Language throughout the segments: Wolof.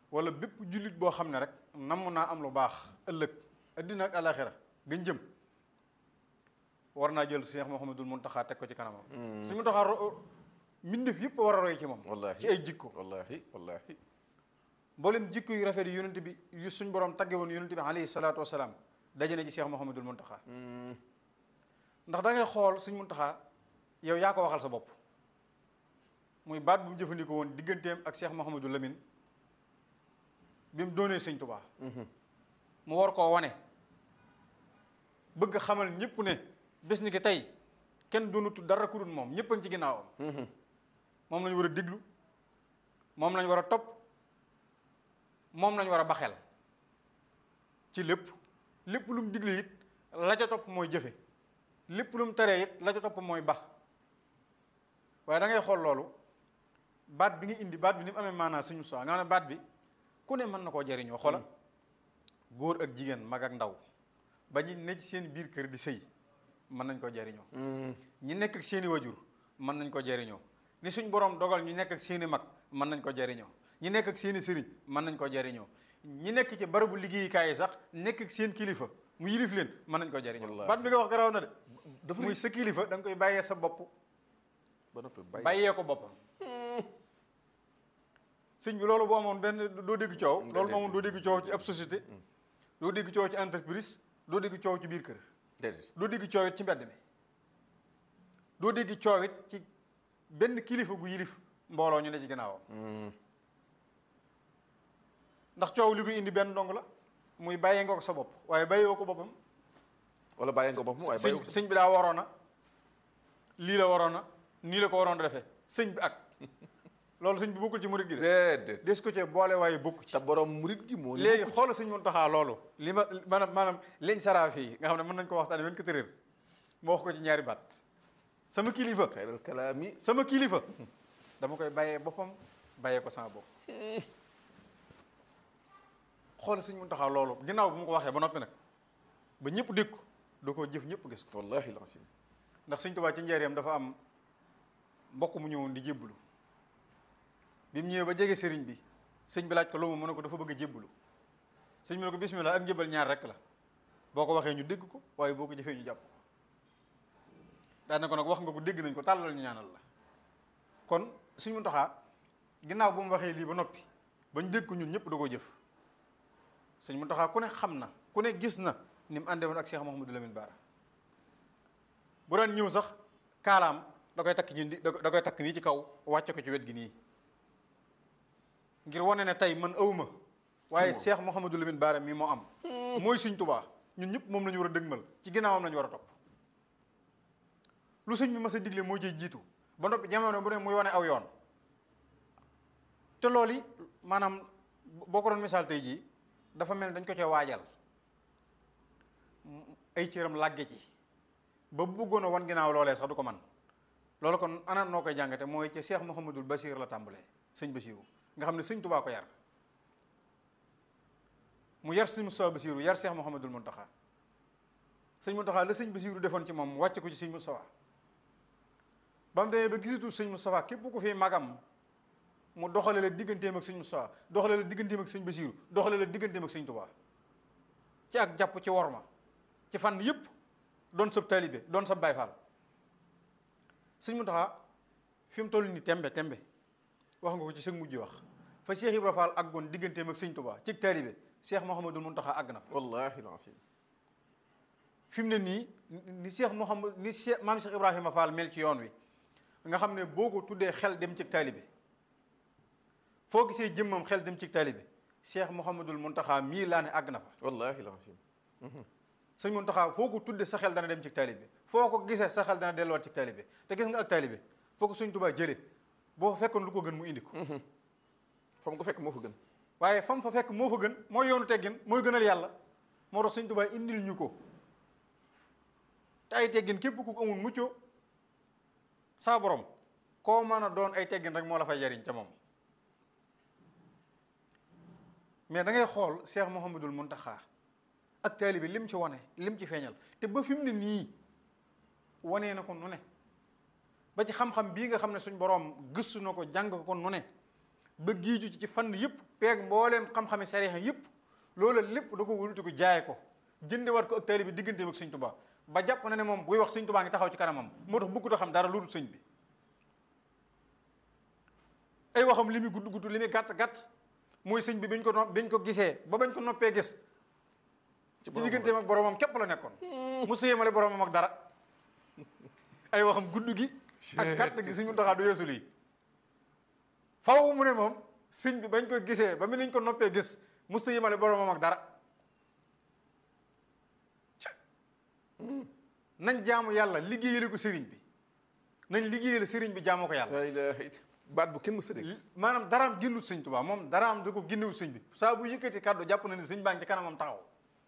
wala bépp jullit boo xam ne rek namm naa am lu baax ëllëg addina ak alaxira gën jëm war naa jël Cheikh Mouhamadul Mountakha teg ko ci kanamam suñu Mountakha ro- mbindeef yëpp war a roy ci moom wallahi ci ay jikko wallahi wallahi mboolem jikko yu rafet yi yonent bi yu suñ borom tagge woon yonent bi alayhi salaatu wasalaam daje na ci Cheikh Mouhamadul Mountakha ndax da ngay xool suñ Mountakha yow yaa ko waxal sa bopp muy baat bu mu jëfandikoo woon digganteem ak Cheikh Mouhamadul Lamine bi mu doonee sëñ Tubaa mu war koo wane bëgg xamal ñëpp ne bés ni ki tey kenn doonutu dara ku dul moom ñëpp a ngi ci ginnaawam moom lañu war a diglu moom lañu war a topp moom lañu war a baxel ci lépp lépp lu mu digle it la ca topp mooy jëfe lépp lu mu teree it la ca topp mooy bax waaye da ngay xool loolu baat bi nga indi baat bi ni mu amee maanaa suñu soi nga xam ne baat bi ku ne mën na koo jariñoo xoola góor ak jigéen mag ak ndaw ba ñu ne ci seen biir kër di sëy mën nañ koo jariñoo ñi nekk ak seeni wajur mën nañ ko jariñoo ni suñ borom dogal ñu nekk ak seeni mag mën nañ ko jariñoo ñi nekk ak seeni sëriñ mën nañ ko jariñoo ñi nekk ci barabu liggéeyukaay yi sax nekk ak seen kilifa mu yilif leen mën nañ ko jariñoo Wallaahi. baat bi nga wax garaaw na de dafa muy sa kilifa da nga koy bàyyee sa bopp ba noppi bàyyi bàyyee ko boppam sëñ bi loolu boo amoon benn doo dégg coow Nga loolu dégg. moo amoon doo dégg coow ci ab société doo dégg coow ci entreprise doo dégg coow ci biir kër déedéet doo dégg coow it ci mbedd mi doo dégg coow it ci benn kilifa gu yilif mbooloo ñu ne ci gannaawam ndax coow li koy indi benn dong la muy bàyyee nga ko sa bopp waaye bàyyee ko boppam wala bàyyi nga boppam waaye sëñ bàyyi sëñ bi daa waroon a lii la waroon a nii la ko waroon a defee sëñ bi ak loolu sëñ bi bokkul ci murit gi de déedéet des ko cee boole waaye bokku ci te borom murit gi moo ni léegi xoolal sëñ Muntaxa loolu li ma maanaam maanaam liñ saraa fii nga xam ne mën nañ ko waxtaane 24 heures moo wax ko ci ñaari baat sama kilifa xayral kalaami sama kilifa dama koy bàyyee boppam bàyyee ko sama bopp xoolal sëñ Muntaxa loolu ginnaaw bu mu ko waxee ba noppi nag ba ñëpp dégg ko da koo jëf ñëpp gis ko wallahi lancim ndax sëñ Tuubaa ci njaareem dafa am mbokk mu ñëwoon di jébbalu bi mu ñëwee ba jege sëriñ bi sëñ bi laaj ko lu mu ne ko dafa bëgg a jébbalu sëñ bi ne ko bismillah ak njëbal ñaar rek la boo ko waxee ñu dégg ko waaye boo ko jëfee ñu jàpp ko daan na ko nag wax nga ko dégg nañ ko tàllal ñu ñaanal la kon sëñ Muntaxaa ginnaaw bu mu waxee lii ba noppi bañ dégg ko ñun ñëpp da koo jëf sëñ Muntaxaa ku ne xam na ku ne gis na ni mu àndee woon ak Cheikh Mouhamadou Lamine Bara bu daan ñëw sax kaalaam da koy takk ci ndi da koy takk nii ci kaw wàcce ko ci wet gi nii ngir wane ne tey man awma waaye Cheikh Mouhamadou Lamine Bara mii moo am mooy Sëñ Tuubaa ñun ñëpp moom la ñu war a dëgmal ci ginnaawam la ñu war a topp lu sëñ bi mas a digle moo ciy jiitu ba noppi jamono bu ne muy wane aw yoon te loolu yi maanaam boo ko doon misaal tey jii dafa mel ni dañ ko cee waajal ay cëram làgge ci ba bu bëggoon a wan ginnaaw loolee sax du ko man loolu kon ana noo koy jàngate mooy ci Cheikh Mouhamadul Bachir la tàmbalee sëñ Bachiru nga xam ne sëñ Tubaa ko yar mu yar sëñ Moustapha Bachiru yar Cheikh Mouhamadul Mountakha sëñ Mountakha la sëñ Bachiru defoon ci moom mu wàcce ko ci sëñ Moustapha ba mu demee ba gisatu sëñ Moustapha képp ku fi magam mu doxale la digganteem ak sëñ Moustapha doxale la digganteem ak sëñ Bachiru doxale la digganteem ak sëñ Tubaa ci ak jàpp ci worma ci fànn yëpp doon sab taalibe doon sab Baay Faal sëñ Muntaxa fi mu toll nii tembe tembe wax nga ko ci sëñ mujj wax fa Cheikh Ibra Fall àggoon digganteem ak sëñ Tuubaa ci taalibe Cheikh Mouhamadul Muntaxa àgg na fa wallahi lancim fi mu ne nii ni Cheikh Mouhamad ni Cheikh maam Cheikh Ibrahima Fall mel ci yoon wi nga xam ne boo ko tuddee xel dem ci taalibe foo gisee jëmmam xel dem ci taalibe Cheikh Mouhamadul Muntaxa mii laa ne àgg na fa wallahi lancim sëñ Muntaxa foo ko tudde sa xel dana dem ci taalibe foo ko gisee sa xel dana delluwaat ci taalibe te gis nga ak taalibe foo ko sëñ Tuubaa jële boo fa fekkoon lu ko gën mu indi ko fa mu ko fekk moo fa gën waaye fam fa fekk moo fa gën mooy yoonu teggin mooy gënal yàlla moo tax sëñ Tuubaa indil ñu ko te ay teggin képp ku ko amul muccoo saa borom koo mën a doon ay teggin rek moo la fay jariñ ca moom mais da ngay xool Cheikh Mouhamadul Muntaxa ak taalibe lim ci wane lim ci feeñal te ba fi mu ne nii wanee na ko nu ne ba ci xam-xam bii nga xam ne suñ borom gëstu na ko jàng ko nu ne ba giiju ci ci fànn yëpp peeg mbooleem xam-xami sariya yëpp loola lépp da ko wuluti ko jaay ko jëndewaat ko ak taalibe bi digganteem ak sëñ Tuubaa ba jàpp na ne moom buy wax sëñ Tuubaa ngi taxaw ci kanamam moo tax bëggut a xam dara lu dul sëñ bi ay waxam li muy gudd gudd li muy gàtt gàtt mooy sëñ bi biñ ko no biñ ko gisee ba bañ ko noppee gis ci digganteem ak boromam képp la nekkoon mu sëyemale boromam ak dara ay waxam gudd gi ak gàtt gi sëñ Muntaxaa du yeesu lii faw mu ne moom sëñ bi bañ ko gisee ba mu niñ ko noppee gis mu sëyemale boromam ak dara nañ jaamu yàlla liggéeyale ko sëriñ bi nañ liggéeyale sëriñ bi jaamoo ko yàlla la ilaha illa baat bu kenn mës a dégg maanaam daraam génnul sëñ Tuubaa moom daraam da ko génnewul sëñ bi saa bu yëkkati kàddu jàpp na ne sëñ baa ngi ci kanamam taxaw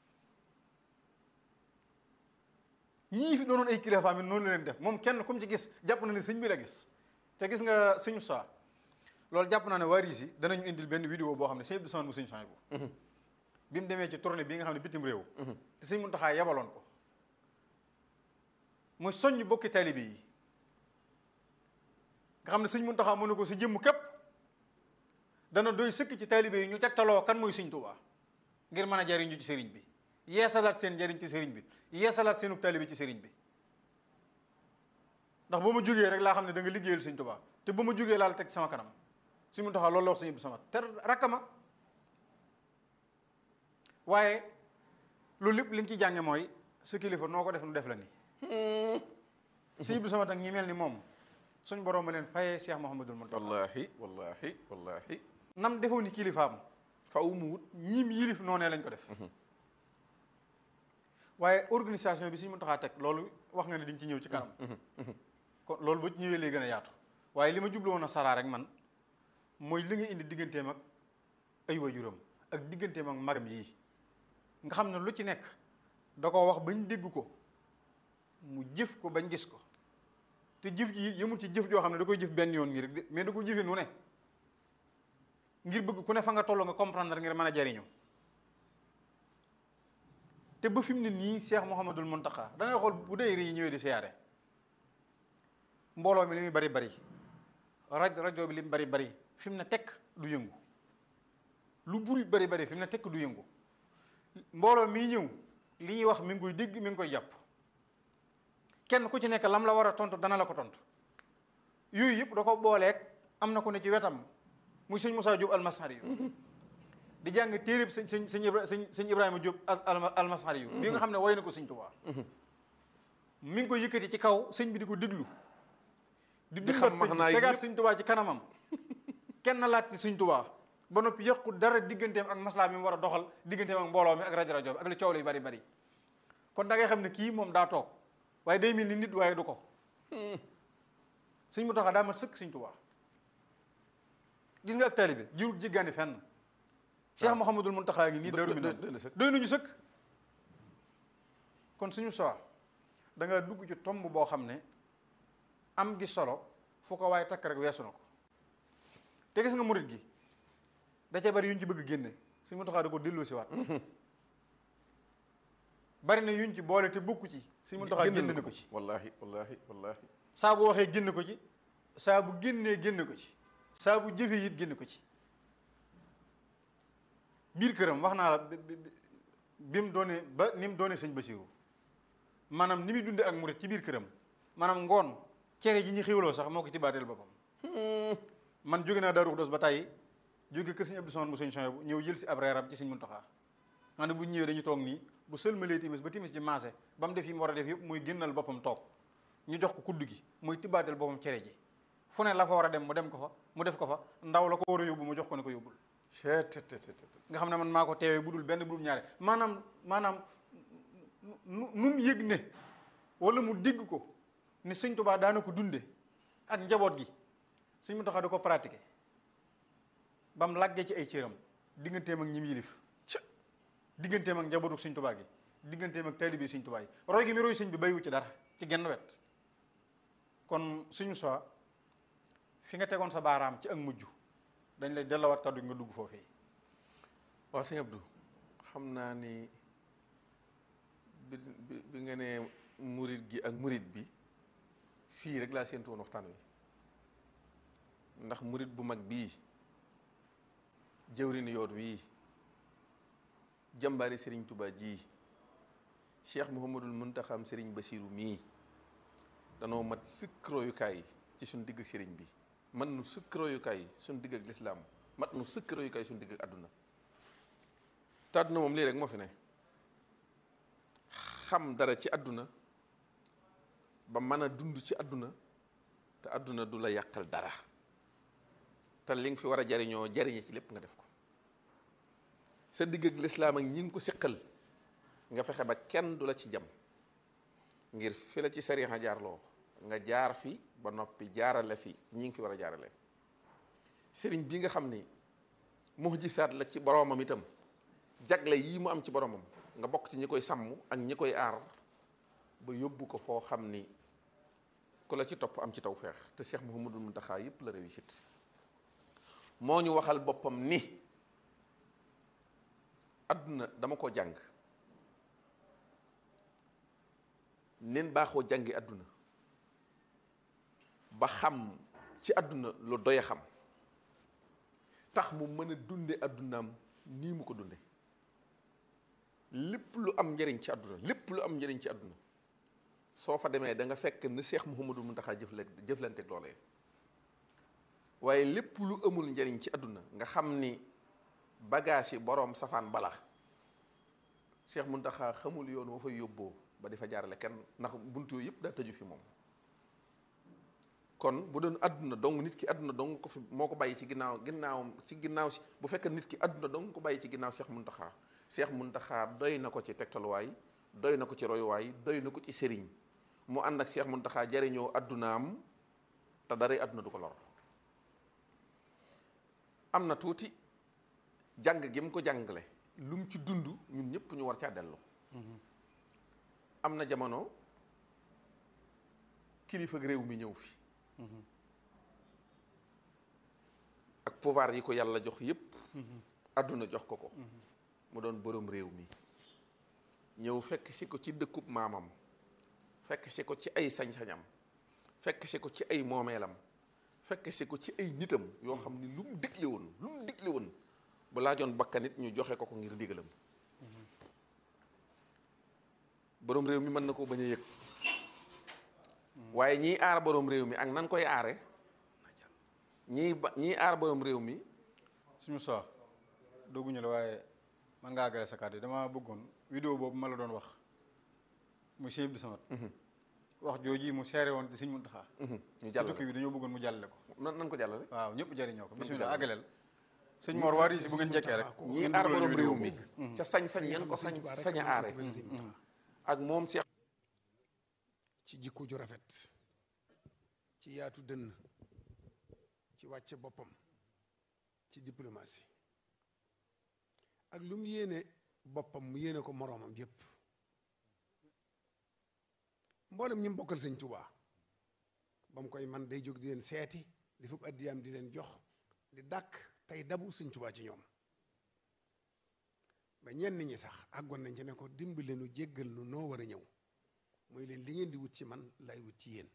ñii fi doonoon ay kilifaam yi noonu la leen def moom kenn comme ci gis jàpp na ne sëñ bi la gis te gis nga sëñu saa loolu jàpp naa ne waa RIS yi danañu indil benn vidéo boo xam ne sëñ Abdou Samad bu sëñ Sohaybu bu bi mu demee ci tournée bi nga xam ne bitim réew te sëñ Muntaxaa yebaloon ko mooy soññ bokki taalibe yi nga xam ne sëñ Muntaxaa mu ne ko si jëmm képp dana doy sëkk ci taalibe yi ñu tegtaloo kan mooy sëñ Tuubaa ngir mën a jariñu ci sëriñ bi yeesalaat seen njariñ ci sëriñ bi yeesalaat seenu taalibe ci sëriñ bi ndax ba ma jógee rek laa xam ne da nga liggéeyal sëñ Tuubaa te ba ma jógee laal teg sama kanam sëñ Muntaxaa loolu la wax sëñ Abdou Samad te rakkama waaye loolu lépp li nga ciy jànge mooy sa kilifa noo ko def nu def la ni sëñ Abdou Samad ak ñi mel ni moom suñ borom ma leen fayee Cheikh Mouhamadul Mountakha wallahi wallahi wallahi nam defoo ni kilifaam faw mu wut ñim yilif noonee lañ ko def waaye organisation bi suñ Mountakha teg loolu wax nga ne di nga ci ñëw ci kanam kon loolu ba ñëwee lay gën a yaatu waaye li ma jublu woon a saraa rek man mooy li nga indi digganteem ak ay waajuram ak digganteem ak magam yii nga xam ne lu ci nekk da ko wax bañ dégg ko mu jëf ko bañ gis ko te jëf ji yëmul ci jëf joo xam ne da koy jëf benn yoon nii rek de mais da ko jëfee nu ne ngir bëgg ku ne fa nga toll nga comprendre ngir mën a jariñu te ba fi mu ne nii Cheikh Mouhamadul Mountakha da ngay xool bu dee yi ñëwee di siyaare mbooloo mi li muy bari bari raj rajo bi li mu bari bari fi mu ne tekk du yëngu lu buri bari bari fi mu ne tekk du yëngu mbooloo mii ñëw li ñuy wax mi ngi koy dégg mi ngi koy jàpp kenn ku ci nekk lam la war a tontu dana la ko tontu yooyu yëpp da ko booleeg am na ko ne ci wetam muy sëñ Moussa Diop almasari yu di jàng téereb sëñ sëñ sëñ Ibra sëñ sëñ Ibrahima Diop almasari yu bi nga xam ne woy na ko sëñ Tuubaa mi ngi ko yëkkati ci kaw sëñ bi di ko déglu di Di dundat xam sëñ maanaa bi yi tegaat yëpp. sëñ Tuubaa ci kanamam kenn laat ci sëñ Tuubaa ba noppi yàqu dara digganteem ak maslaa mi mu war a doxal digganteem ak mbooloo mi ak rajo rajo bi ak li coow li bari bari kon da ngay xam ne kii moom daa toog waaye day mel ni nit waaye du ko sëñ Muntaxa daa mat sëkk sëñ Tuubaa gis nga ak taalibe jiwut jéggaani fenn Cheikh Mouhamadul Muntaxa ngi nii Do- daru do- mi do- doy na sëkk. doy nañu sëkk kon suñu soir da nga dugg ci tomb boo xam ne am gi solo fu ko waaye takk rek weesu na ko te gis nga murit gi da cee bari yuñ ci bëgg génne suñu Muntaxa da ko delloo si waat bari na yuñ ci boole te bokku ci suñu Muntaxa Génn génne na na ko ci wallahi wallahi wallahi saa bu waxee génn ko ci saa bu génnee génn ko ci saa bu jëfee it génn ko ci biir këram wax naa la bi bi bi mu doone ba ni mu doone sëñ Basiru maanaam ni muy dunde ak murit ci biir këram maanaam ngoon cere ji ñu xiwloo sax moo ko ci baateel boppam man jóge naa Daaru Xudoos ba tàyyi jóge kër sëñ Abdou Samad mu sëñ Sohaybu ñëw jël si ab reeram ci sëñ Muntaxa nga ne bu ñu ñëwee dañu toog nii bu sëlmalee timis ba timis ji maase ba mu def yi mu war a def yëpp muy génnal boppam toog ñu jox ko kudd gi muy tibbaatal boppam cere ji fu ne la fa war a dem mu dem ko fa mu def ko fa ndaw la ko war a yóbbu mu jox ko ne ko yóbbul Cee te te te te. nga xam ne man maa ko teewee bu dul benn bu dul ñaare maanaam maanaam nu nu mu yëg ne wala mu dégg ko ne sëñ Tuubaa daana ko dunde ak njaboot gi sëñ Muntaxa da ko pratiqué ba mu làggee ci ay cëram digganteem ak ñim yilif digganteem ak njabootu sëñ Tuubaa gi digganteem ak taalibe sëñ Tuubaa yi roy gi mi roy sëñ bi bayiwu ci dara ci genn wet kon suñu soi fi nga tegoon sa baaraam ci ak mujj dañ lay dellawaat kàddu gi nga dugg foofee waaw sëñ Abdou xam naa ni bi bi bi nga ne murit gi ak murit bi fii rek laa séentu woon waxtaan wi ndax murit bu mag bii jëwrin yoon wii jàmbaari sëriñ Tuubaa ji cheikh Mouhamadul Muntaxam sëriñ Basiiru mii danoo mat sëkk royukaay ci suñ digg ak sëriñ bi mat nu sëkk royukaay suñ digg ak lislaam mat nu sëkk royukaay suñ digg ak àdduna te àdduna moom lii rek moo fi ne xam dara ci àdduna ba mën a dund ci àdduna te àdduna du la yàqal dara te li nga fi war a jariñoo jariñe ci lépp nga def ko sa digg ak lislaam ak ñi ngi ko seqal nga fexe ba kenn du la ci jam ngir fi la ci sariya jaarloo nga jaar fi ba noppi jaarale fi ñi ngi fi war a jaarale sëriñ bi nga xam ni mujisaat la ci boroomam itam jagle yii mu am ci boromam nga bokk ci ñi koy sàmm ak ñi koy aar ba yóbbu ko foo xam ni ku la ci topp am ci tawfeex te Cheikh Mouhamadul Mountakha yëpp la réussite moo ñu waxal boppam ni àdduna dama ko jàng nen baaxoo jàngi àdduna ba xam ci àdduna lu doy a xam tax mu mën a dunde àddunaam nii mu ko dunde lépp lu am njëriñ ci àdduna lépp lu am njëriñ ci àdduna soo fa demee da nga fekk ne Seex Muhammadu Muntaxa jëfle jëflanteeg loolee waaye lépp lu amul njëriñ ci àdduna nga xam ni bagage yi boroom safaan bala Seex Muntaxa xamul yoon wa fay yóbboo ba di fa jaarale kenn ndax buntu yooyu yëpp daa tëju fi moom kon bu doon àdduna dong nit ki àdduna dong ko fi moo ko bàyyi ci ginnaaw ginnaaw ci ginnaaw si bu fekkee nit ki àdduna dong ko bàyyi ci ginnaaw Seex Muntaxa Seex Muntaxa doy na ko ci tegtaluwaay doy na ko ci royuwaay doy na ko ci sëriñ mu ànd ak Seex Muntaxa jariñoo àddunaam te daray àdduna du ko lor am na tuuti jàng gi mu ko jàngale lu mu ci dund ñun ñëpp ñu war caa dellu am na jamono kilifa réew mi ñëw fi ak pouvoir yi ko yàlla jox yépp àdduna jox ko ko mu doon boroom réew mi ñëw fekk si ko ci dëkkub maamam fekk si ko ci ay sañ-sañam fekk si ko ci ay moomeelam fekk si ko ci ay nitam yoo xam ni lu mu digle woon lu mu digle woon bu laajoon bakkanit ñu joxe ko ko ngir digalam boroom réew mi mën na koo bañ a yëg waaye ñiy aar boroom réew mi ak nan koy aare ñiy ba ñiy aar boroom réew mi suñu soi dogguñu la waaye man ngaa gale sa kàddu yi dama bëggoon vidéo boobu ma la doon wax mu Cheikh Abdou Samad wax jooji mu seere woon ci Sëñ Muntaxa ñu ci jàllale tukki bi dañoo bëggoon mu jàllale ko nan nan ko jàllale waaw ñëpp jariñoo ko ko bismillah jàllale. àggaleel sëñ Mor waa si bu ngeen jekkee rek ñiy ngeen aar dugalal boroom vidéo réew mi boobu. ca sañ-sañ yan ko sañ sañ a aare ak moom Seex ci jikko ju rafet ci yaatu dënn ci wàcce boppam ci diplomatie ak lu mu yéene boppam mu yéene ko moroomam yépp mboolem ñi mu bokkal sëñ Tuubaa ba mu koy man day jóg di leen seeti di fukk addiyaam di leen jox di dàkk tey dabu sëñ Tuubaa ci ñoom ba ñenn ñi sax àggoon nañ ci ne ko dimbali nu jéggal nu noo war a ñëw mooy leen li ngeen di wut ci man lay wut ci yéen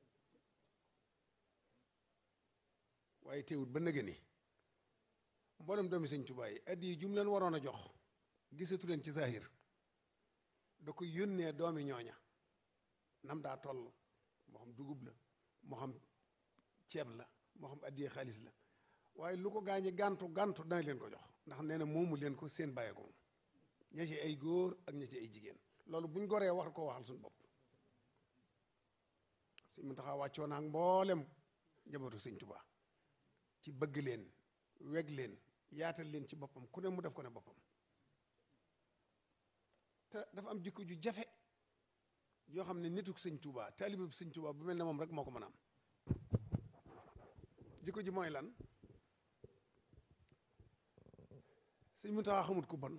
waaye teewut ba nëgë ni mboolem doomi sëñ Tuubaa yi addi yi jum leen waroon a jox gisatu leen ci zahir da ko yónnee doomi ñooña nam daa toll moo xam dugub la moo xam ceeb la moo xam addiyee xaalis la waaye lu ko gaañi gàntu gàntu dana leen ko jox ndax nee na moomu leen ko seen bàyyee ko moom ña ci ay góor ak ña ci ay jigéen loolu buñ goree war ko waxal suñu bopp suñ mu taxaa wàccoo naag mboolem njabootu sëñ Tuubaa ci bëgg leen weg leen yaatal leen ci boppam ku ne mu def ko ne boppam te dafa am jikko ju jafe yoo xam ne nituk sëñ Tuubaa taalibe bu sëñ Tuubaa bu mel ne moom rek moo ko mën a am jikko ji mooy lan sëñ mu taxaa xamut ku bon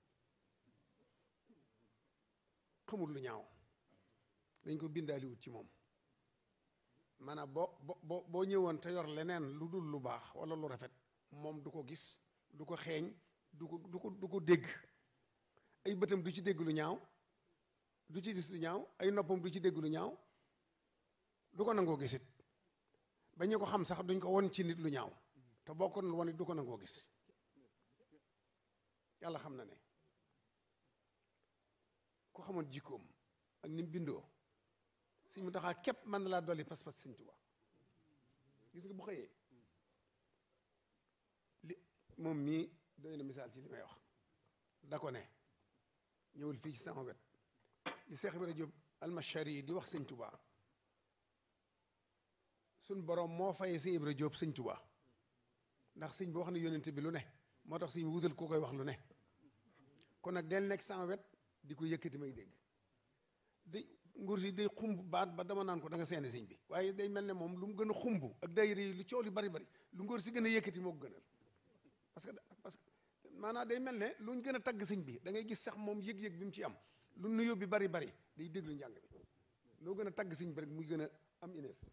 xamut lu ñaaw dañ ko bindaaliwut ci moom maanaam boo boo boo ñëwoon te yor leneen lu dul lu baax wala lu rafet moom du ko gis du ko xeeñ du ko du ko du ko dégg ay bëtam du ci dégg lu ñaaw du ci gis lu ñaaw ay noppam du ci dégg lu ñaaw du ko nangoo gisit ba ñu ko xam sax duñ ko won ci nit lu ñaaw te boo ko won it du ko nangoo gis yàlla xam na ne ku xamoon jikkoom ak ni mu bindoo sëñ mu taxaa képp mën na laa dolli pas-pas sëñ Tuubaa gis nga bu xëyee li moom mii doy na misaal ci li may wax da ko ne ñëwul fii ci sama wet li Seex Ibra Jóob almashari yi di wax sëñ Tuubaa suñ borom moo fayee sëñ Ibra Jóob sëñ Tuubaa ndax sëñ bi wax na yónnente bi lu ne moo tax sëñ wutal ku koy wax lu ne kon nag del nekk sama wet di ko yëkkati may dégg day nguur si day xumb baat ba dama naan ko da nga seeni sëñ bi waaye day mel ne moom lu mu gën a xumb ak dayre yi lu coow li bari bari lu nguur si gën a yëkkati moo ko gënal parce que parce que maanaam day mel ne lu ñu gën a tagg sëñ bi da ngay gis sax moom yëg-yëg bi mu ci am lu nuyoo bi bari bari day déglu njàng bi loo gën a tagg sëñ bi rek muy gën a am inees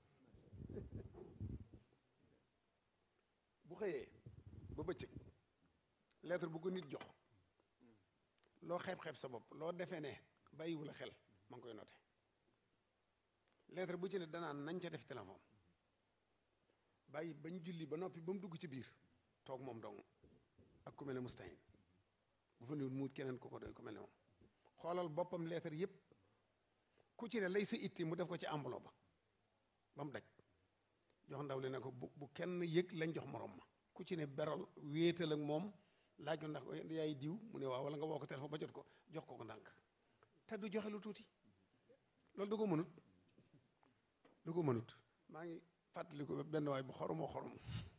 bu xëyee ba bëccëg lettre bu ko nit jox loo xeeb-xeeb sa bopp loo defee ne bàyyiwu la xel ma ngi koy noté lettre bu ci ne danaan nañ ca def téléphone bàyyi bañ julli ba noppi ba mu dugg ci biir toog moom dong ak ku mel ne mustahin bu fa niwut muut keneen ko ko doy ku mel ne moom xoolal boppam lettre yépp ku ci ne lay sa itti mu def ko ci enveloppe ba ba mu daj jox ndaw li ne ko bu bu kenn yëg lañ jox morom ma ku ci ne beral wéetal ak moom laaj ko ndax yaay diw mu ne waaw wala nga woo ko téléphone ba jot ko jox ko ko ndànk te du joxe lu tuuti loolu du ko mënut du ko mënut maa ngi fàttali ko benn waay bu xoromoo xorom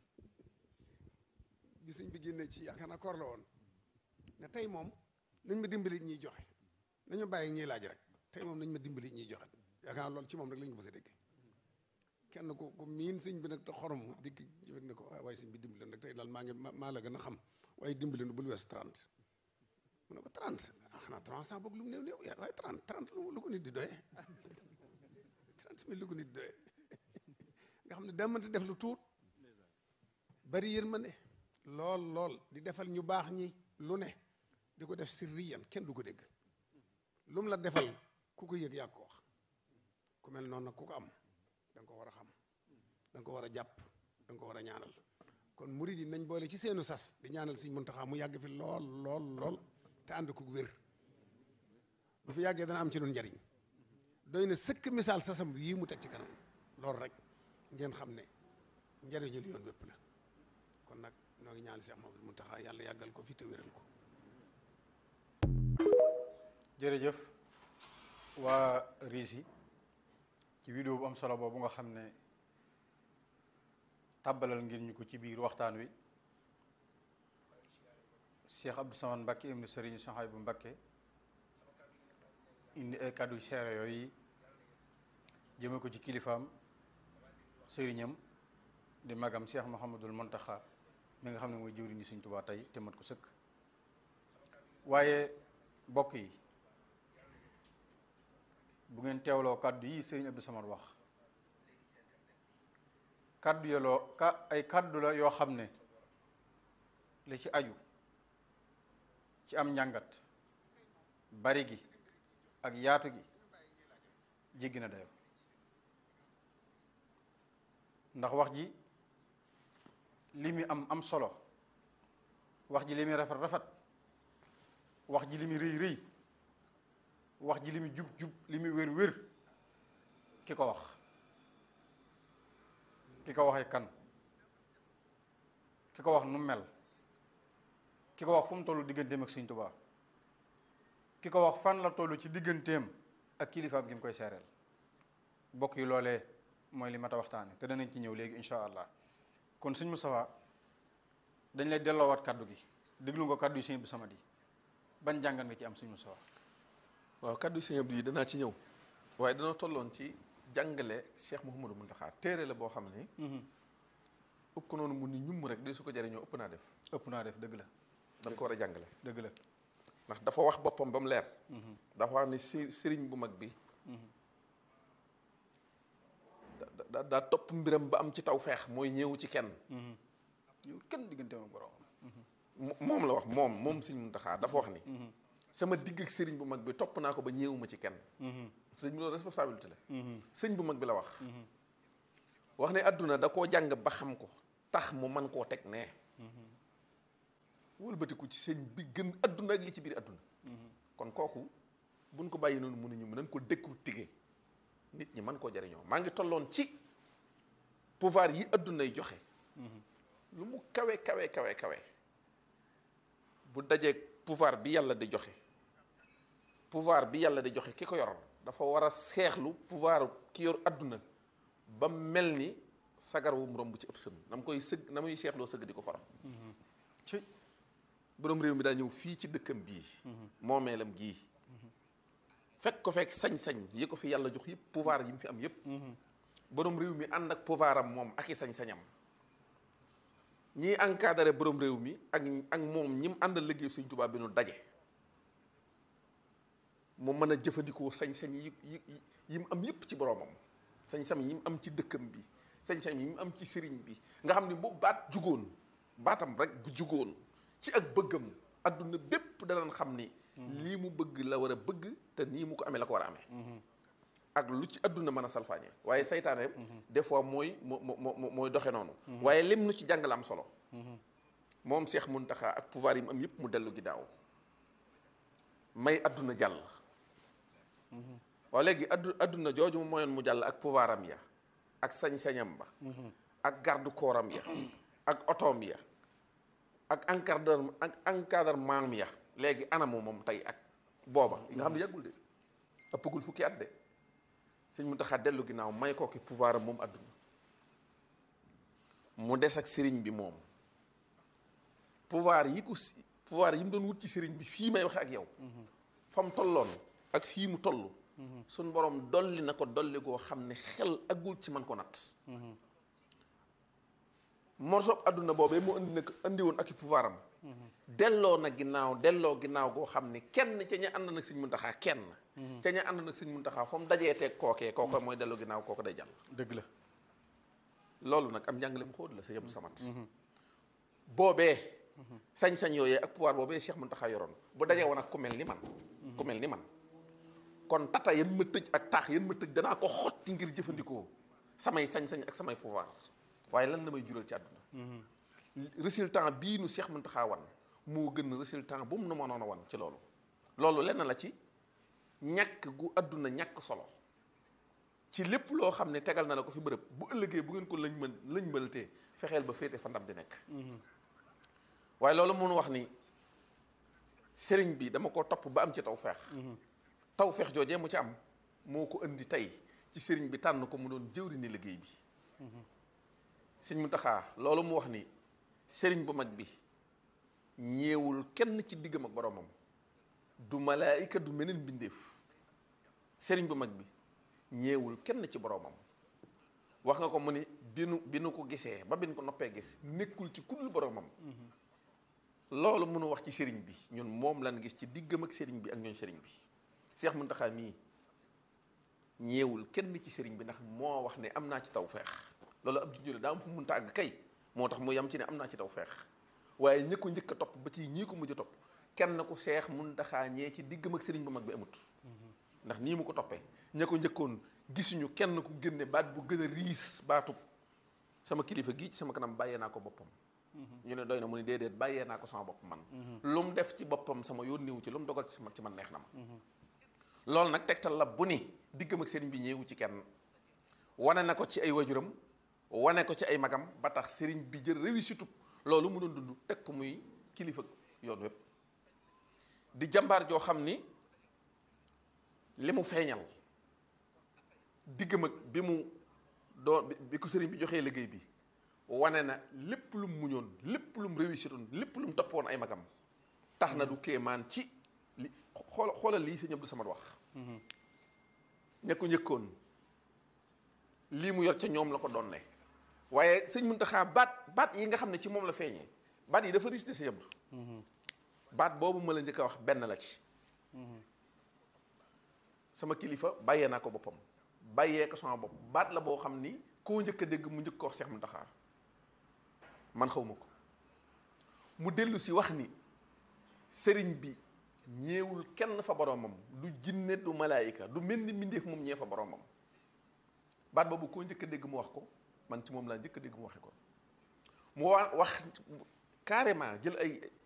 bi sëñ bi génnee ci yaakaar naa koor la woon ne tey moom nañ ma dimbali ñuy joxe nañu bàyyi ñuy laaj rek tey moom nañ ma dimbali ñuy joxe yaakaar naa loolu ci moom rek lañu ko mës a dégg kenn ku ku miin sëñ bi nag te xorom dikk jëfet ne ko waaye sëñ bi dimbali nag tey daal maa ngi maa la gën a xam waaye dimbali nu bul weesu 30 mu ne ko 30 ah xanaa 300 boog lu mu néew néew yaa waaye 30 30 lu ko nit di doyee 30 mille lu ko nit di doyee nga xam ne daa mënta def lu tuut bari yërmande lool lool di defal ñu baax ñi lu ne di ko def sirriyan kenn du ko dégg lu mu la defal ku ko yëg yaa ko wax ku mel noonu nag ku ko am da nga ko war a xam da nga ko war a jàpp da nga ko war a ñaanal kon murid yi nañ boole ci seenu sas di ñaanal Sëñ Muntaxa mu yàgg fi lool lool lool te ànd ko wér bu fi yàggee dana am ci nun njariñ doy na sëkk misaal sasam yii mu teg ci kanam loolu rek ngeen xam ne njariñul yoon wépp la kon nag noo ngi ñaan Cheikh Mamadou Muntaxa yàlla yàggal ko fi te wéral ko jërëjëf waa Risi ci vidéo bu am solo boobu nga xam ne tàbbalal ngir ñu ko ci biir waxtaan wi Cheikh Abdou Samane Mbacké ibnu Serigne Souhaïbou Mbacké indi ay kàddu seere yooyu jëme ko ci kilifaam sëriñam di magam Cheikh Mouhamadul Montaxa mi nga xam ne mooy jëwriñu Sëriñ Tuubaa tey te mat ko sëkk waaye bokk yi bu ngeen teewloo kàddu yi sëriñ Abdou Samad wax kàddu yoloo ka ay kàddu la yoo xam ne li ci aju ci am njàngat bari gi ak yaatu gi jéggi na dayo ndax wax ji li muy am am solo wax ji li muy rafet rafet wax ji li muy rëy rëy wax ji li muy jub jub li muy wér wér ki ko wax ki ko waxee kan ki ko wax nu mel ki ko wax fu mu toll digganteem ak Sëriñ Tuubaa ki ko wax fan la toll ci digganteem ak kilifaam gi mu koy seereel bokk yi loolee mooy li mat a waxtaane te danañ ci ñëw léegi incha allah kon sëñ Moustapha dañ lay delloowaat kaddu gi déglu nga kaddu yi sëñ Abdou Samad yi ban jàngan nga ci am sëñ Moustapha waaw kaddu sëñ Abdou yi danaa ci ñëw waaye danoo tolloon ci jàngale Cheikh Mouhamadou Mountakha téere la boo xam ni ëpp ko noonu mu ni ñum rek de su ko jariñoo ëpp naa def ëpp naa def dëgg la da nga ko war a jàngale dëgg la ndax dafa wax boppam ba mu leer dafa wax ni së- sëriñ bu mag bi da- da- daa topp mbiram ba am ci taw feex mooy ñëwu ci kenn ñëw kenn digganteem ak borom mo- moom la wax moom moom sëñ Mountakha dafa wax ni sama digg ak sëriñ bu mag bi topp naa ko ba ñëwuma ci kenn sëñ bi loolu responsabilité la sëñ bu mag bi la wax wax ne àdduna da koo jàng ba xam ko tax mu man koo teg nee wëlbatiku ci sëñ bi gën adduna ak li ci biir adduna kon kooku buñ ko bàyyi noonu mënuñu mën nañ ko dëkku tige nit ñi mën koo jariñoo maa ngi tolloon ci pouvoir yi adduna yi joxe lu mu kawe kawe kawe kawe bu dajee pouvoir bi yàlla di joxe pouvoir bi yàlla di joxe ki ko yor dafa war a seexlu pouvoir ki yor adduna ba mel ni sagar wu mu romb ci ëpp sën na mu koy sëgg na muy seexloo sëgg di ko faram ci borom réew mi daa ñëw fii ci dëkkam bii moomeelam gii fekk ko fekk sañ-sañ yi ko fi yàlla jox yëpp pouvoir yi mu fi am yëpp borom réew mi ànd ak pouvoir am moom ak i sañ-sañam ñiy encadré borom réew mi ak ak moom ñi mu àndal liggéey Sëñ Tuubaa bi nu daje mu mën a jëfandikoo sañ-sañ yi yi yi mu am yëpp ci boromam sañ-sañ yi mu am ci dëkkam bi sañ-sañ yi mu am ci sëriñ bi nga xam ne bu baat jugoon baatam rek bu jugoon ci ak bëggam adduna bépp danañ xam ni lii mu bëgg la war a bëgg te nii mu ko amee la ko war a amee ak lu ci adduna mën a salfaañe waaye saytaane des fois mooy moo moo mooy doxe noonu waaye lim nu ci jàngale am solo moom Seex Muntaxa ak pouvoir yi mu am yëpp mu dellu ginnaaw may adduna jàll waaw léegi addu adduna jooju mu moyoon mu jàll ak pouvoir am ya ak sañ-sañam ba ak garde corps am ya ak otoom ya ak encadre ak encadrement ya léegi anamu moom tey ak booba nga xam ne yàggul de ëppagul fukki at de sëñ Muntaxa dellu ginnaaw may ko ki pouvoir am moom adduna mu des ak sëriñ bi moom pouvoir yi ko si pouvoir yi mu doon wut ci sëriñ bi fii may waxe ak yow fa mu tolloon ak fii mu toll suñ borom dolli na ko dolli goo xam ne xel agul ci man ko natt morsob adduna boobee mu indi nag indi woon ak i pouvoir am delloo na ginnaaw delloo ginnaaw goo xam ne kenn ca ña ànd nag sëñ Muntaxa kenn ca ña ànd nag sëñ Muntaxa fa mu dajee teeg kookee kooko mooy delloo ginnaaw kooko day jàll dëgg la loolu nag am njàngale mu xóot la sa yëpp samat boobee sañ-sañ yooyee ak pouvoir boobee Cheikh Muntaxa yoroon bu dajee woon ak ku mel ni man ku mel ni man kon tata yan ma tëj ak taax yan ma tëj danaa ko xotti ngir jëfandikoo samay sañ-sañ ak samay pouvoir waaye lan la may jural ci àdduna résultat bii nu Cheikh Muntaxa wan moo gën résultat bu mu nu mënoon a wan ci loolu loolu lenn la ci ñàkk gu àdduna ñàkk solo ci lépp loo xam ne tegal na la ko fi bërëb bu ëllëgee bu ngeen ko lañ mën lañ mënatee fexeel ba féete fa ndam di nekk waaye loolu mun wax ni sëriñ bi dama ko topp ba am ci taw feex taw feex joojee mu ci am moo ko indi tey ci sëriñ bi tànn ko mu doon jëwri ni liggéey bi sëñ Muntaxa loolu mu wax ni sëriñ bu mag bi ñeewul kenn ci diggam ak boromam du malaayika du meneen mbindeef sëriñ bu mag bi ñeewul kenn ci boromam wax nga ko mu ni bi nu bi nu ko gisee ba bi nu ko noppee gis nekkul ci kudul boromam loolu mënu wax ci sëriñ bi ñun moom lan gis ci diggam ak sëriñ bi ak ñooñ sëriñ bi Seex Muntaxa mii ñeewul kenn ci sëriñ bi ndax moo wax ne am naa ci taw feex loolu am ci jële daa am fu munta àgg kay moo tax mu yam ci ne am naa ci taw feex waaye ñi ko njëkk a topp ba ci ñii ko mujj a topp kenn ku Seex Muntaxa ñee ci diggam ak sëriñ bu mag bi amut ndax nii mu ko toppee ña ko njëkkoon gisuñu kenn ku génne baat bu gën a riis baatub sama kilifa gii ci sama kanam bàyyee naa ko boppam ñu ne doy na mu ne déedéet bàyyee naa ko sama bopp man lu mu def ci boppam sama yónniwu ci lu mu dogal ci sama ci man neex na ma loolu nag tegtal la bu ni diggam ak sëriñ bi ñëwu ci kenn wane na ko ci ay wajuram wane ko ci ay magam ba tax sëriñ bi jël réussite loolu mu doon dund teg ko muy kilifa yoon wépp di jàmbaar joo xam ni li mu feeñal diggam ak bi mu doo bi ko sëriñ bi joxee liggéey bi wane na lépp lu mu muñoon lépp lu mu réussitoon lépp lu mu toppoon ay magam tax na du kéemaan ci li xool xoolal lii sëñ Abdou Samad wax ña ko njëkkoon lii mu yor ca ñoom la ko doon ne waaye sëñ Muntaxa baat baat yi nga xam ne ci moom la feeñee baat yi dafa risté sëñ Abdou baat boobu ma la njëkk a wax benn la ci sama kilifa bàyyee naa ko boppam bàyyee ko sama bopp baat la boo xam ni koo njëkk a dégg mu njëkk ko wax Seex Muntaxa man xaw ma ko mu dellu si wax ni sëriñ bi ñeewul kenn fa boromam du jinne du malaayika du mel ni mbindeef moom ñee fa boromam baat boobu koo njëkk a dégg mu wax ko man ci moom laa njëkk a dégg mu waxe ko mu wa wax carrément jël ay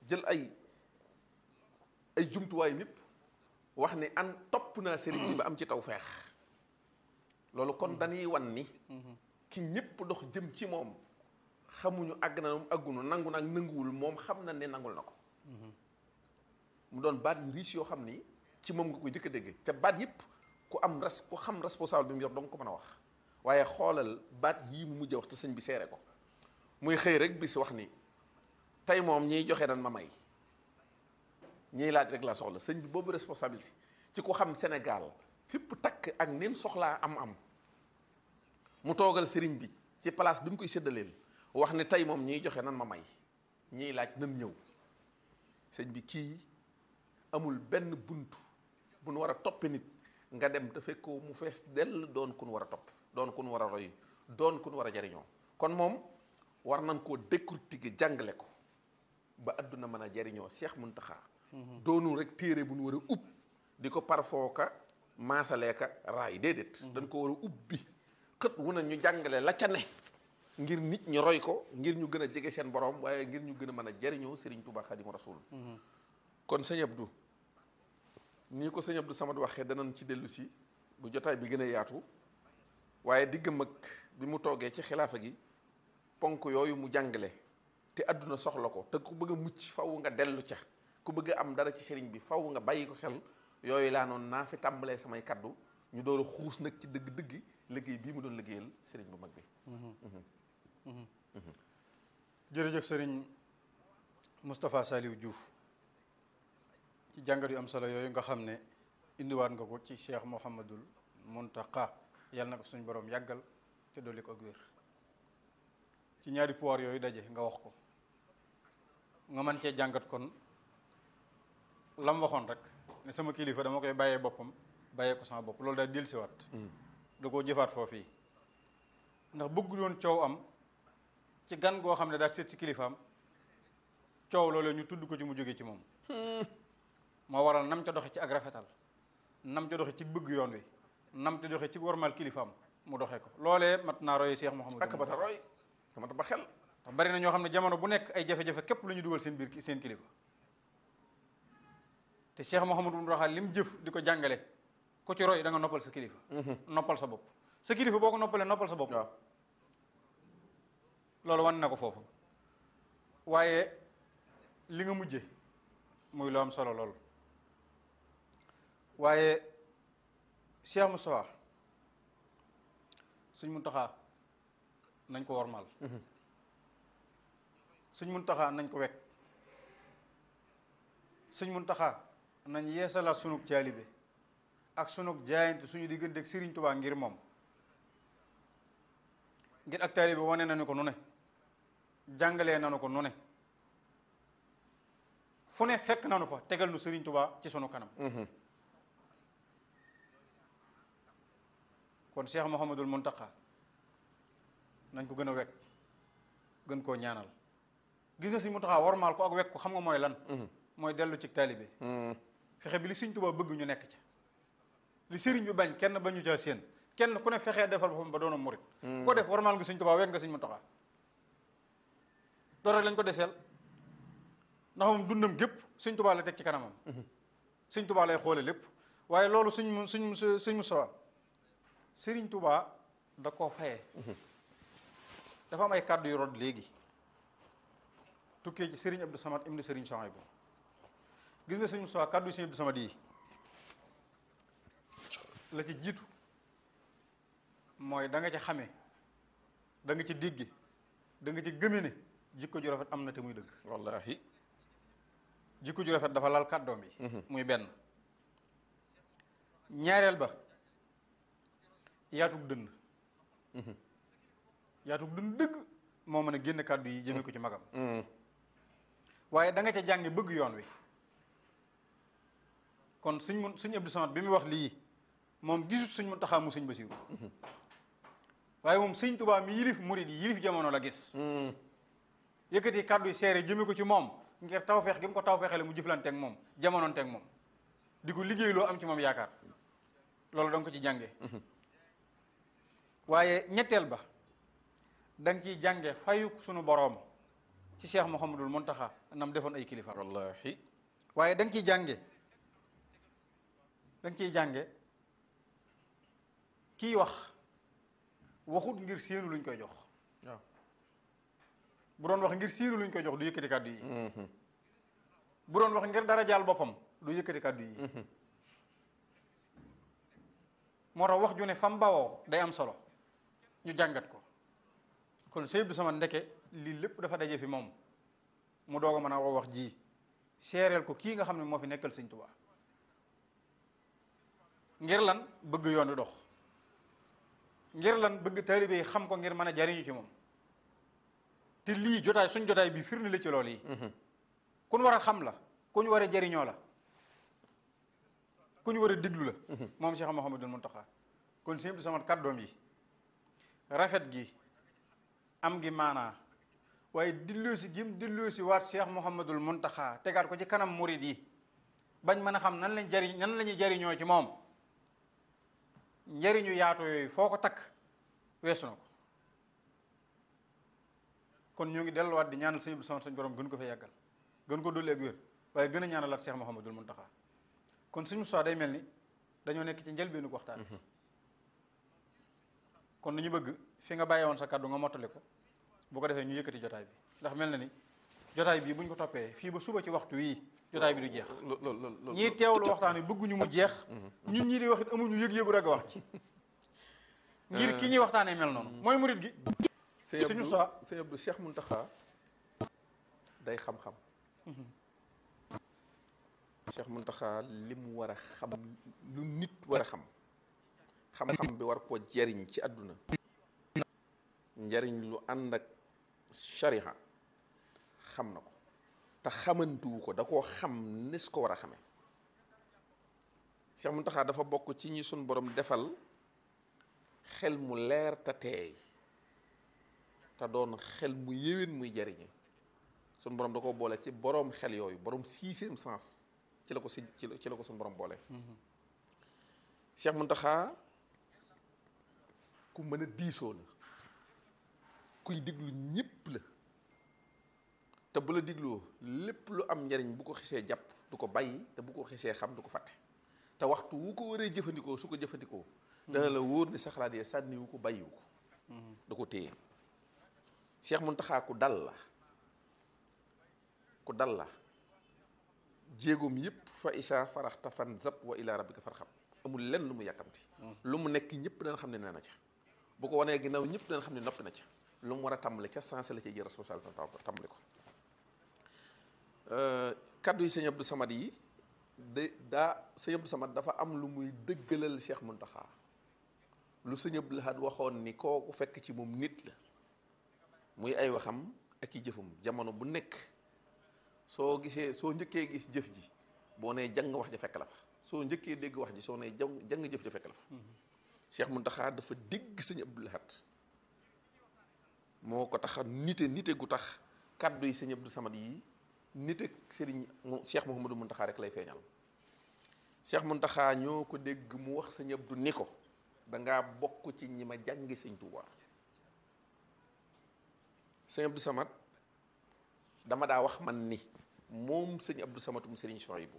jël ay ay jumtuwaay nit wax ni an topp naa sëriñ bi ba am ci taw feex loolu kon dañuy wan ni ki ñëpp dox jëm ci moom xamuñu àgg na moom àggunu nangu nag nanguwul moom xam na ne nangul na ko mu doon baat yu riche yoo xam ni ci moom nga koy jëkk a dégg te baat yëpp ku am res ku xam responsable bi mu yor dong ko mën a wax waaye xoolal baat yii mu mujj a wax te sëñ bi seere ko muy xëy rek bis wax ni tey moom ñiy joxe nan ma may ñiy laaj rek laa soxla sëñ bi boobu responsabilité ci ku xam Sénégal fépp takk ak nim soxlaa am-am mu toogal sëriñ bi ci place bi mu koy séddaleel wax ne tey moom ñiy joxe nan ma may ñiy laaj nan ñëw sëñ bi kii amul benn bunt bu nu war a toppe nit nga dem te fekkoo mu fees dell doon kun war a topp doon kun war a roy doon kun war a jariñoo kon moom war nañ koo décortiquer jàngale ko ba adduna mën a jariñoo Cheikh Muntaxa doonul rek téere bu nu war a ub di ko parfooka maasaleeka raay déedéet dañ ko war a ubbi xët wu na ñu jàngale la ca ne ngir nit ñi roy ko ngir ñu gën a jege seen borom waaye ngir ñu gën a mën a jariñoo Serigne Touba Xadimu Rasul kon sëñ Abdou nii ko sëñ Abdou Samad waxee danañ ci dellu si bu jotaay bi gën a yaatu waaye diggam ak bi mu toogee ci xilaafa gi ponk yooyu mu jàngale te àdduna soxla ko te ku bëgg a mucc faw nga dellu ca ku bëgg a am dara ci sëriñ bi faw nga bàyyi ko xel yooyu laa noonu naa fi tàmbalee samay kaddu ñu door a xuus nag ci dëgg-dëgg liggéey bii mu doon liggéeyal sëriñ bu mag bi jërëjëf sëriñ Moustapha Saliou Diouf ci jàngat yu am solo yooyu nga xam ne indiwaat nga ko ci Cheikh Mouhamadul Mountakha yàlla na ko suñu borom yàggal te dolli ko ak wér ci ñaari pouvoir yooyu daje nga wax ko nga mën cee jàngat kon lam waxoon rek ne sama kilifa dama koy bàyyee boppam bàyyee ko sama bopp loolu daal dellusiwaat da koo jëfaat foofu yi ndax bëggul woon coow am ci gan goo xam ne daal seet si kilifaam coow loolu ñu tudd ko ci mu jóge ci moom moo waral nam ca doxe ci ak rafetal nam ca doxe ci bëgg yoon wi nam ca doxe ci warmal kilifaam mu doxee ko loolee mat naa roye Cheikh Mouhamadou ak ba ta roy xamata ba xel ndax bari na ñoo xam ne jamono bu nekk ay jafe-jafe képp lu ñu dugal seen biir seen kilifa te Cheikh Mouhamadou Mountakha li mu jëf di ko jàngale ku ci roy da nga noppal sa kilifa noppal sa bopp sa kilifa boo ko noppalee noppal sa bopp waaw loolu wan na ko foofu waaye li nga mujje muy lu am solo lool waaye Cheikh Moustapha Sëñ Muntaxa nañ ko wormaal Sëñ Muntaxa nañ ko wekk Sëñ Muntaxa nañ yeesalaat sunug caalibe ak sunug jaayante suñu diggante ak Sëriñ Tubaa ngir moom ngir ak taalibe wane nañu ko nu ne jàngalee nañu ko nu ne fu ne fekk nañu fa tegal nu Sëriñ Tubaa ci sunu kanam kon Cheikh Mouhamadul Mountakha nañ ko gën a wekk gën koo ñaanal gis nga Sëriñ Mountakha warmaal ko ak wekk ko xam nga mooy lan mooy dellu ci taalibe fexe bi li Sëriñ Tubaa bëgg ñu nekk ca li sëriñ bi bañ kenn bañu caa séen kenn ku ne fexee defal boppam ba doona murit ko def warmaal nga Sëriñ Tubaa wekk nga Sëriñ Mountakha loolu rek lañ ko deseel ndax moom dundam gépp Sëriñ Tubaa la teg ci kanamam Sëriñ Tubaa lay xoole lépp waaye loolu suñ suñ suñ Musaa Sëriñ Tubaa da koo fayee dafa am ay kàddu yu rod léegi tukkee ci Sëriñ Abdou Samad ibnu Sëriñ Souhaïbou gis nga Sëriñ Musaa kàddu yi Sëriñ Abdou Samad yi la ci jiitu mooy da nga ci xamee da nga ci dégge da nga ci gëme ne jikko ju rafet am na te muy dëgg wallahi jikko ju rafet dafa lal kàddoom yi muy benn ñaareel ba yaatug dënn yaatug dënn dëgg moo mën a génn kàddu yi jëme ko ci magam waaye da nga ca jànge bëgg yoon wi kon suñ mun suñ Abdou Samad bi muy wax lii moom gisut suñ mun taxaa mu suñ Basiru waaye moom sëñ Tubaa mi yilif murid yi yilif jamono la gis yëkkati kàddu yi seere jëme ko ci moom ngir tawfeex gi mu ko tawfeexale mu jëflanteeg moom jamonoonteeg moom di ko liggéey loo am ci moom yaakaar loolu da nga ko ci jànge waaye ñetteel ba da nga ciy jànge fayuk sunu boroom ci Cheikh Mouhamadul Mountakha nam defoon ay kilifa wallahi waaye da nga ciy jànge da nga ciy jànge kii wax waxut ngir séenu luñ koy jox waaw bu doon wax ngir séenu luñ koy jox du yëkkati kàddu yi bu doon wax ngir dara jaal boppam du yëkkati kàddu yi moo tax wax ju ne fam bawoo day am solo ñu jàngat ko kon sëy bi sama ndeke lii lépp dafa daje fi moom mu doog a mën a woo wax ji seereel ko kii nga xam ne moo fi nekkal sëñ Tuubaa ngir lan bëgg yoon wi dox ngir lan bëgg taalibe yi xam ko ngir mën a jariñu ci moom te lii jotaay suñ jotaay bi firnde la ci loolu yi ku ñu war a xam la ku ñu war a jariñoo la ku ñu war a diglu la moom Cheikh Mouhamadul Mountakha kon sëñ bi sama kàddoom yi rafet gi am gi maanaa waaye dilloosi gim dilloosi waat Cheikh Mouhamadul Mountakha tegaat ko ci kanam murid yi bañ mën a xam nan lañ jariñ nan la ñuy jariñoo ci moom njariñu yaatu yooyu foo ko takk weesu na ko kon ñoo ngi delluwaat di ñaanal sëñ bi sama suñ borom gën ko fa yàggal gën ko dolli ak wér waaye gën a ñaanalaat Cheikh Mouhamadul Mountakha kon suñu soi day mel ni dañoo nekk ci njëlbeenu waxtaan kon nañu bëgg fi nga bàyyi woon sa kàddu nga mottali ko bu ko defee ñu yëkkati jotaay bi ndax mel na ni jotaay bii bu ñu ko toppee fii ba suba ci waxtu wii jotaay bi du jeex lo- lo- lo- lo- ñii teewlu waxtaan wi bëgguñu mu jeex ñun ñii di wax it amuñu yëg-yëgu rek wax ci ngir ki ñuy waxtaanee mel noonu mooy murit gi sëñ suñu Abdou soi sëñ Abdou Cheikh Mountakha day xam-xam Cheikh Mountakha li mu war a xam lu nit war a xam xam-xam bi war koo jariñ ci àdduna njariñ lu ànd ak shariha xam na ko te xamantuwu ko da koo xam nis ko war a xame Cheikh Mountakha dafa bokk ci ñi sun borom defal xel mu leer te teey te doon xel mu yéwén muy jariñe sun borom da ko boole ci boroom xel yooyu boroom sixième sens ci la ko si ci la ci la ko sun borom boole Cheikh Mountakha ku mën a diisoo la kuy diglu ñépp la te bu la digloo lépp lu am njariñ bu ko xisee jàpp du ko bàyyi te bu ko xisee xam du ko fàtte te waxtu wu ko waree jëfandikoo su ko jëfandikoo dana la wóor ni sa xalaat yee sànni wu ko bàyyiwu ko da ko téye Cheikh Mountakha ku dal la ku dal la jéegoom yëpp fa isa faraxta fan zap wa ila rabbika farxam amul lenn lu mu yàkkamti lu mu nekk ñëpp dana xam ne nee na ca bu ko wanee ginnaaw ñëpp dana xam ne noppi na ca lu mu war a tàmbale ca sensé la ci jël responsabilité tàmbale ko kaddu yi sëñ Abdou Samad yi de daa sëñ Abdou Samad dafa am lu muy dëggalal Cheikh Mountakha lu sëñ Abdou Lahad waxoon ni kooku fekk ci moom nit la muy ay waxam ak i jëfam jamono bu nekk soo gisee soo njëkkee gis jëf ji boo nee jàng wax ja fekk la fa soo njëkkee dégg wax ji soo nee jàng jàng jëf ja fekk la fa Cheikh Mountakha dafa dégg sëñ Abdou Lahad moo ko tax nite nite gu tax kaddu yi sëñ Abdou Samad yi nite sëriñ mu Cheikh Mouhamadou Mountakha rek lay feeñal Cheikh Mountakha ñoo ko dégg mu wax sëñ Abdou ni ko dangaa bokk ci ñi ma jàngi sëñ Touba sëñ Abdou Samad dama daa wax man ni moom sëñ Abdou Samatum sëriñ Souhaïbou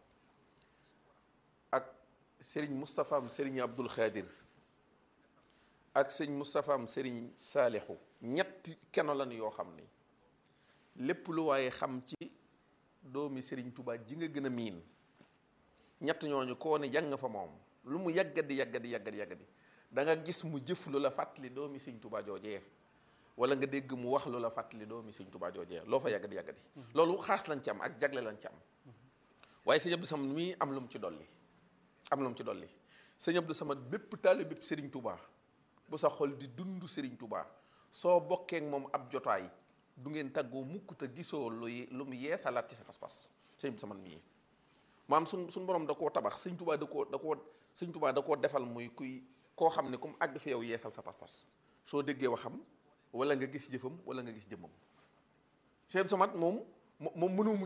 ak sëriñ Moustapha am sëriñ Abdoul Khadir ak sëñ Moustapha am sëriñ Saalixu ñetti keno lan yoo xam ni lépp lu waaye xam ci doomi sëriñ Touba ji nga gën a miin ñett ñooñu koo ne jàng fa moom lu mu yàggadi yàggadi yàggadi yàggadi da nga gis mu jëf lu la fàttali doomi sëñ Touba joojee wala nga dégg mu wax lu la fàttali doomi sëñ Touba joojee loo fa yàggadi yàggadi loolu xaas lañ ci am ak jagle lañ ci am waaye sëñ Abdou Samad mii am lu mu ci dolli am lu mu ci dolli sëñ Abdou Samad bépp taalibe bépp sëriñ Touba bu sa xol di dund sëriñ Touba soo bokkee ak moom ab jotaay du ngeen tàggoo mukk te gisoo lu lu mu yeesalaat ci sa pas-pas sëñ Abdou Samad mii maam suñ suñ borom da koo tabax sëñ Touba da koo da koo sëñ Touba da koo defal muy kuy koo xam ne comme àgg fi yow yeesal sa pas-pas soo déggee waxam wala nga gis jëfam wala nga gis jëmmam sëñ Abdou Samad moom moom mënoo